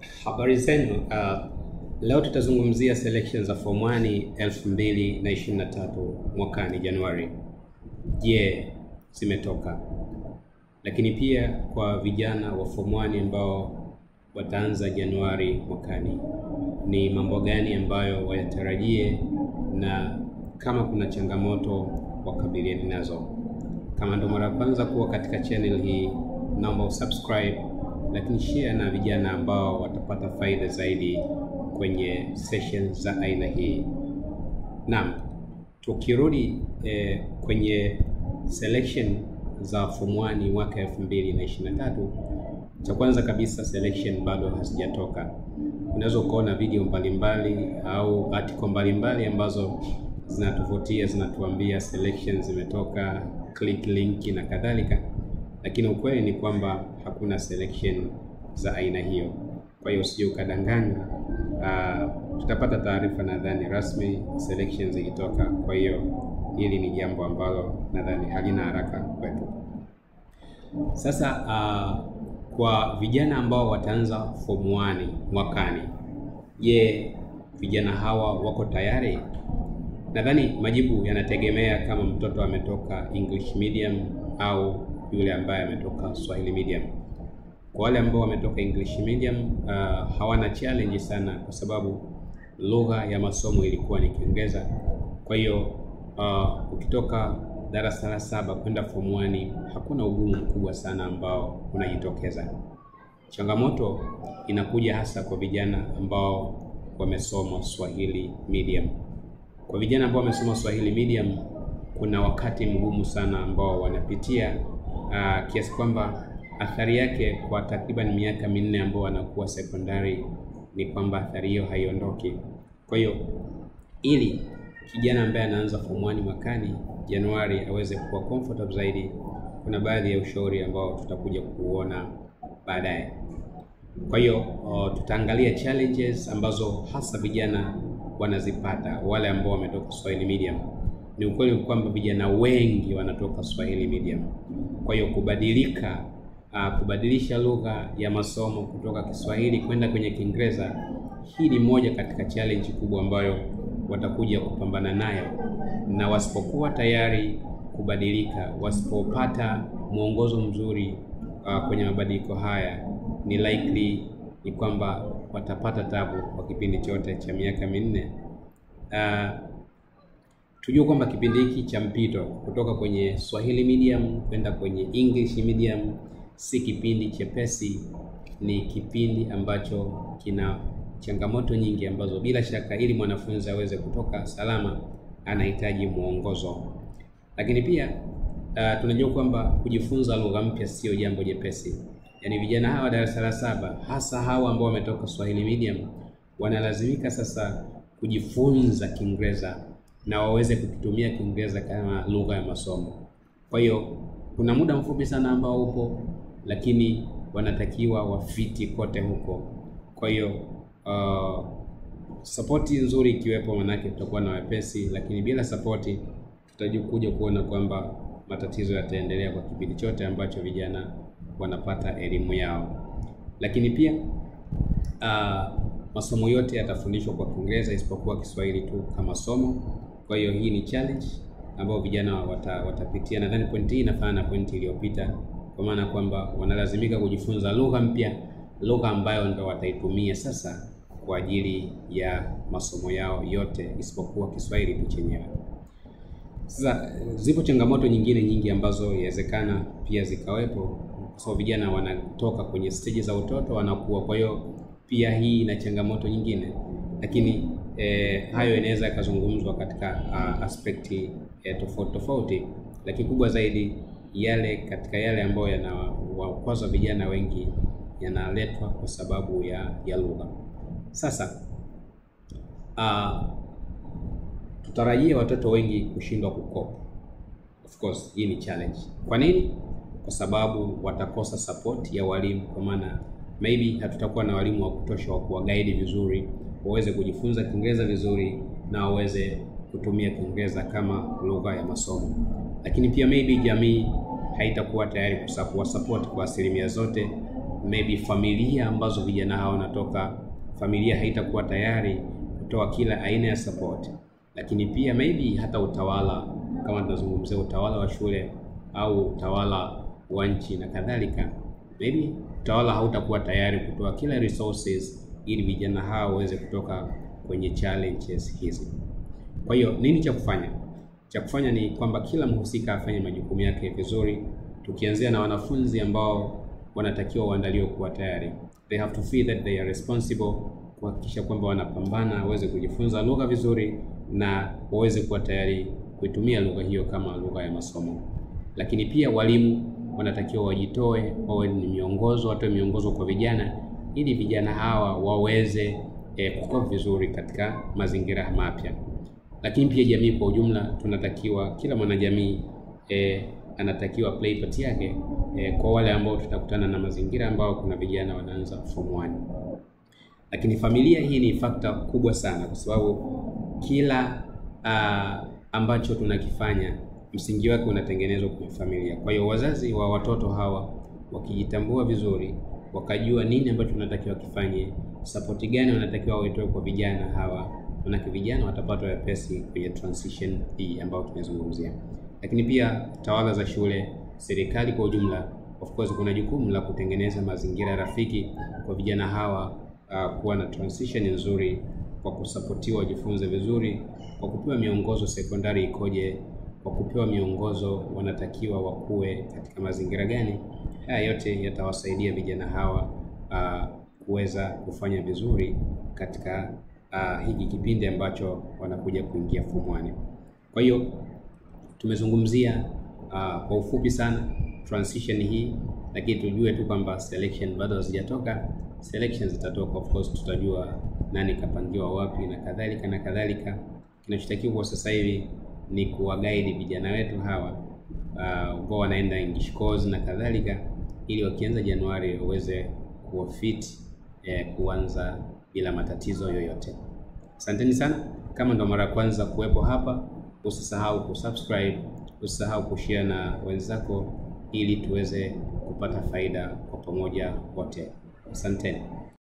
Habari zenu. Uh, leo tutazungumzia selection za form 1 2023 mwakani Januari. Je, zimetoka? Lakini pia kwa vijana wa form 1 ambao wataanza Januari mwakani, ni mambo gani ambayo wayatarajie na kama kuna changamoto wakabiliane nazo. Kama ndo mara ya kwanza kuwa katika channel hii, naomba usubscribe, lakini share na vijana ambao watapata faida zaidi kwenye sessions za aina hii. Naam, tukirudi eh, kwenye selection za form 1 mwaka 2023, cha kwanza kabisa selection bado hazijatoka. Unaweza ukaona video mbalimbali au article mbalimbali ambazo zinatuvutia zinatuambia selection zimetoka, click link na kadhalika, lakini ukweli ni kwamba hakuna selection za aina hiyo. Kwa hiyo usije ukadanganywa. Uh, tutapata taarifa nadhani rasmi selection zikitoka. Kwa hiyo hili ni jambo ambalo nadhani halina haraka kwetu. Sasa uh, kwa vijana ambao wataanza form 1 mwakani, je, vijana hawa wako tayari? Nadhani majibu yanategemea kama mtoto ametoka English medium au yule ambaye ametoka Swahili medium. Kwa wale ambao wametoka English medium uh, hawana challenge sana, kwa sababu lugha ya masomo ilikuwa ni Kiingereza. Kwa hiyo uh, ukitoka darasa la saba kwenda form 1 hakuna ugumu mkubwa sana ambao unajitokeza. Changamoto inakuja hasa kwa vijana ambao wamesoma Swahili medium. Kwa vijana ambao wamesoma Swahili medium, kuna wakati mgumu sana ambao wanapitia uh, kiasi kwamba athari yake kwa takriban miaka minne ambao wanakuwa sekondari ni kwamba athari hiyo haiondoki. Kwa hiyo ili kijana ambaye anaanza form 1 mwakani Januari aweze kuwa comfortable zaidi, kuna baadhi ya ushauri ambao tutakuja kuona baadaye. Kwa hiyo uh, tutaangalia challenges ambazo hasa vijana wanazipata wale ambao wametoka Swahili medium. Ni ukweli kwamba vijana wengi wanatoka Swahili medium. Kwa hiyo kubadilika, uh, kubadilisha lugha ya masomo kutoka Kiswahili kwenda kwenye Kiingereza, hii ni moja katika challenge kubwa ambayo watakuja kupambana nayo, na wasipokuwa tayari kubadilika, wasipopata mwongozo mzuri uh, kwenye mabadiliko haya, ni likely ni kwamba watapata tabu kwa kipindi chote cha miaka minne. Uh, tujue kwamba kipindi hiki cha mpito kutoka kwenye Swahili medium kwenda kwenye English medium si kipindi chepesi, ni kipindi ambacho kina changamoto nyingi ambazo bila shaka, ili mwanafunzi aweze kutoka salama, anahitaji mwongozo. Lakini pia uh, tunajua kwamba kujifunza lugha mpya sio jambo jepesi. Yaani vijana hawa darasa la saba, hasa hawa ambao wametoka Swahili medium, wanalazimika sasa kujifunza Kiingereza na waweze kukitumia Kiingereza kama lugha ya masomo. Kwa hiyo kuna muda mfupi sana ambao upo, lakini wanatakiwa wafiti kote huko. Kwa hiyo uh, sapoti nzuri ikiwepo, manake tutakuwa na wepesi, lakini bila sapoti tutakuja kuona kwamba matatizo yataendelea kwa kipindi chote ambacho vijana wanapata elimu yao. Lakini pia uh, masomo yote yatafundishwa kwa Kiingereza isipokuwa Kiswahili tu kama somo. Kwa hiyo hii ni challenge ambayo vijana wata, watapitia. Nadhani pointi hii inafanana na pointi iliyopita, kwa maana kwamba wanalazimika kujifunza lugha mpya, lugha ambayo ndo wataitumia sasa kwa ajili ya masomo yao yote isipokuwa Kiswahili tu chenyewe. Sasa zipo changamoto nyingine nyingi ambazo inawezekana pia zikawepo, kwa sababu vijana wanatoka kwenye stage za utoto wanakuwa. Kwa hiyo pia hii ina changamoto nyingine, lakini eh, hayo inaweza yakazungumzwa katika uh, aspekti eh, tofauti tofauti, lakini kubwa zaidi yale katika yale ambayo yanawakwaza vijana wengi yanaletwa kwa sababu ya, ya lugha. Sasa uh, tutarajia watoto wengi kushindwa kukopa. Of course hii ni challenge. Kwa nini? Kwa sababu watakosa support ya walimu, kwa maana maybe hatutakuwa na walimu wa kutosha wa kuwaguide vizuri waweze kujifunza Kiingereza vizuri na waweze kutumia Kiingereza kama lugha ya masomo. Lakini pia maybe jamii haitakuwa tayari kuwa support kwa asilimia zote, maybe familia ambazo vijana hao wanatoka, familia haitakuwa tayari kutoa kila aina ya support, lakini pia maybe hata utawala, kama tunazungumzia utawala wa shule au utawala wa nchi na kadhalika, maybe utawala hautakuwa tayari kutoa kila resources ili vijana hao waweze kutoka kwenye challenges hizi. Kwa hiyo nini cha kufanya? Cha kufanya ni kwamba kila mhusika afanye majukumu yake vizuri, tukianzia na wanafunzi ambao wanatakiwa waandaliwe kuwa tayari. They have to feel that they are responsible, kuhakikisha kwamba wanapambana waweze kujifunza lugha vizuri na waweze kuwa tayari kuitumia lugha hiyo kama lugha ya masomo. Lakini pia walimu wanatakiwa wajitoe, wawe ni miongozo, watoe miongozo kwa vijana ili vijana hawa waweze eh, kukua vizuri katika mazingira mapya. Lakini pia jamii kwa ujumla, tunatakiwa kila mwanajamii eh, anatakiwa play part yake eh, kwa wale ambao tutakutana na mazingira ambao kuna vijana wanaanza form 1. Lakini familia hii ni fakta kubwa sana, kwa sababu kila uh, ambacho tunakifanya msingi wake unatengenezwa kwenye familia. Kwa hiyo wazazi wa watoto hawa wakijitambua vizuri, wakajua nini ambacho tunatakiwa kifanye, sapoti gani wanatakiwa waitoe kwa vijana hawa, manake vijana watapata wepesi kwenye transition hii ambayo tumezungumzia. Lakini pia tawala za shule, serikali kwa ujumla, of course kuna jukumu la kutengeneza mazingira rafiki kwa vijana hawa uh, kuwa na transition nzuri, kwa kusapotiwa wajifunze vizuri, kwa kupewa miongozo sekondari ikoje kwa kupewa miongozo wanatakiwa wakuwe katika mazingira gani. Haya yote yatawasaidia vijana hawa uh, kuweza kufanya vizuri katika uh, hiki kipindi ambacho wanakuja kuingia form 1. Kwa hiyo tumezungumzia uh, kwa ufupi sana transition hii, lakini tujue tu kwamba selection bado hazijatoka. Selections zitatoka, of course tutajua nani kapangiwa wapi na kadhalika na kadhalika. Kinachotakiwa kwa sasa hivi ni kuwagaidi vijana wetu hawa ambao uh, wanaenda English course na kadhalika, ili wakianza Januari waweze kuwa fit eh, kuanza bila matatizo yoyote. Asanteni sana. Kama ndo mara ya kwanza kuwepo hapa, usisahau kusubscribe, usisahau kushare na wenzako, ili tuweze kupata faida kwa pamoja wote. Asanteni.